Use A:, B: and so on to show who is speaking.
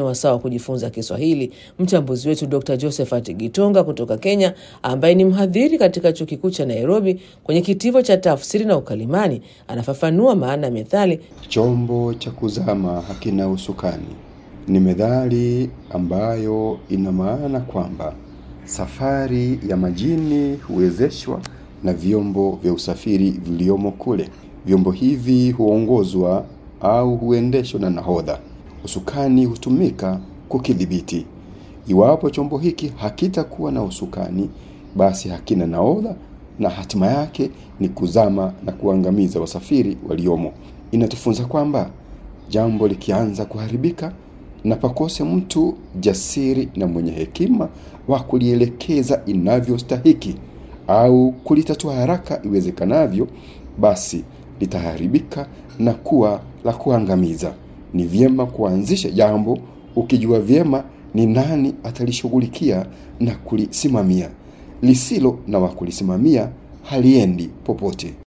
A: ni wasaa wa kujifunza Kiswahili. Mchambuzi wetu Dr Josephat Gitonga kutoka Kenya, ambaye ni mhadhiri katika chuo kikuu cha Nairobi kwenye kitivo cha tafsiri na ukalimani, anafafanua maana ya methali
B: chombo cha kuzama hakina usukani. Ni methali ambayo ina maana kwamba safari ya majini huwezeshwa na vyombo vya usafiri viliomo kule. Vyombo hivi huongozwa au huendeshwa na nahodha. Usukani hutumika kukidhibiti. Iwapo chombo hiki hakitakuwa na usukani, basi hakina nahodha na hatima yake ni kuzama na kuangamiza wasafiri waliomo. Inatufunza kwamba jambo likianza kuharibika na pakose mtu jasiri na mwenye hekima wa kulielekeza inavyostahiki au kulitatua haraka iwezekanavyo, basi litaharibika na kuwa la kuangamiza. Ni vyema kuanzisha jambo ukijua vyema ni nani atalishughulikia na kulisimamia. Lisilo na wa kulisimamia haliendi popote.